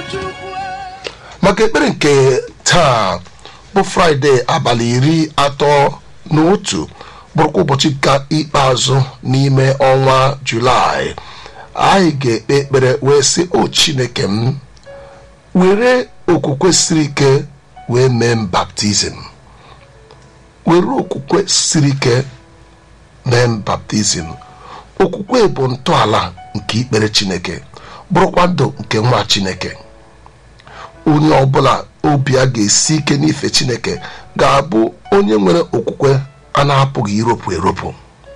maka ekpere nke taa bụ fraịde abalị iri atọ na otu bụrụkwa ụbọchị ka ikpeazụ n'ime ọnwa julaị anyị ga-ekpe ekpere wee sị o chineke m were okwukwe siri ike wee mee m baptizim were okwukwe siri ike mee m baptizim okwukwe bụ ntọala nke ikpere chineke bụrụkwa ndụ nke nwa chineke onye ọbụla obi a ga-esi ike n'ife chineke ga-abụ onye nwere okwukwe a na-apụghị iropụ eropụ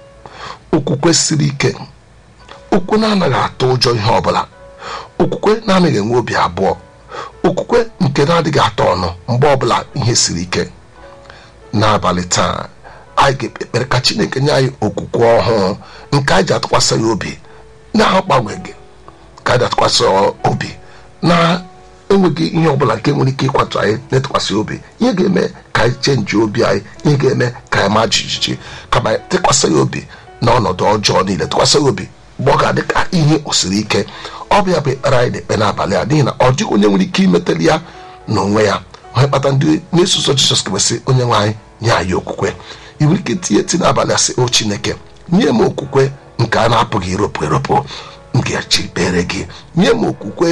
okwukwe siri ike okwukwe na-anaghị atụ ụjọ ihe ọbụla okwukwe na-anaghị enwe obi abụọ okwukwe nke na-adịghị atọ ọnụ mgbe ọbụla ihe siri ike n'abalị taa anyị ga-ekpe ekpere ka chineke nye anyị okwukwe ọhụụ nke anyị ji atụkwasị ya obi na-agbanweghị ka anyị atụkwasị obi na enweghị ihe ọbụla nke nwere ike ịkwatụ anyị na-etụkwasị obi ihe ga-eme ka anyị chenji obi anyị ihe ga-eme ka anyị maa jijiji kama anyị tụkwasị ya obi na ọnọdụ ọjọọ niile tụkwasị ya obi mgbe ọ ga-adị ka ihe osiri ike ọ bịa bụ ekpere anyị na-ekpe n'abalị a n'ihi na ọ dịghị onye nwere ike imetali ya n'onwe ya onye kpata ndị na-eso ụzọ jizọs kwesị onye nwe anyị nye anyị okwukwe ị nwere ike tinye eti n'abalị asị o chineke nye m okwukwe nke a na-apụghị iropụ eropụ m ga-eji kpere gị nye m okwukwe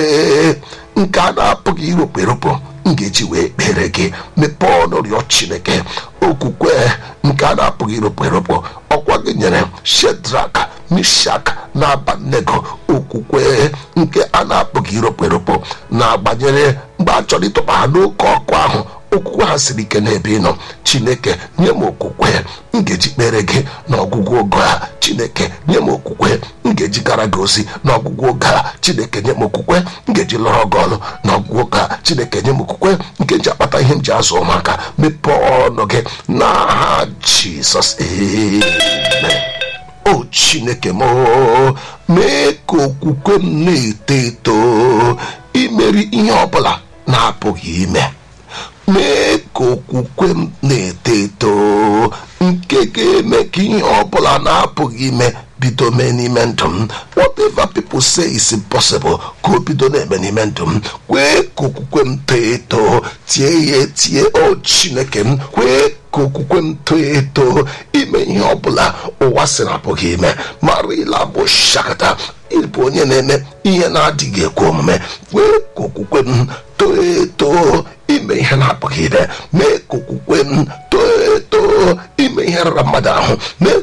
nke a na-apụghị iropụ eropụ m ga-eji wee kpere gị mepee ọnụ rịọ chineke okwukwe nke a na-apụghị iropụ eropụ ọkwa gị nyere shedrak mishak na abanego okwukwe nke a na-apụghị iropụ eropụ na-agbanyere mgbe a chọrọ ịtụba ha n'oke ọkụ ahụ okwukwe ha siri ike n'ebe ị nọ chineke nye m okwukwe m ga-eji kpere gị n'ọgwụgwụ oge a chineke nye m okwukwe m ga-eji gara gị ozi n'ọgwụgwụ oge a chineke nye m okwukwe m ga-eji lụrụ gị ọrụ n'ọgwụgwụ oge a chineke nye m okwukwe nke ji akpata ihe m ji azụ ụmụaka mepee ọnụ gị n'aha jizọs amen o chineke m mee ka okwukwe m na-eto eto imeri ihe ọbụla na-apụghị ime mee ka okwukwe m na-eto eto nke ga-eme ka ihe ọbụla na-apụghị ime bido mee n'ime ndụ m whatever people say is impossible ka o bido na-eme n'ime ndụ m kwee ka okwukwe m too eto tie ya etie o chineke m kwee ka okwukwe m too eto ime ihe ọbụla ụwa sị na apụghị ime marila bụ shakata ịbụ onye na-eme ihe na-adịghị ekwe omume kwee ka okwukwe m too eto ime ihe na-apụghị ime mee ka okwukwe m too eto ime ihe rara mmadụ ahụ mee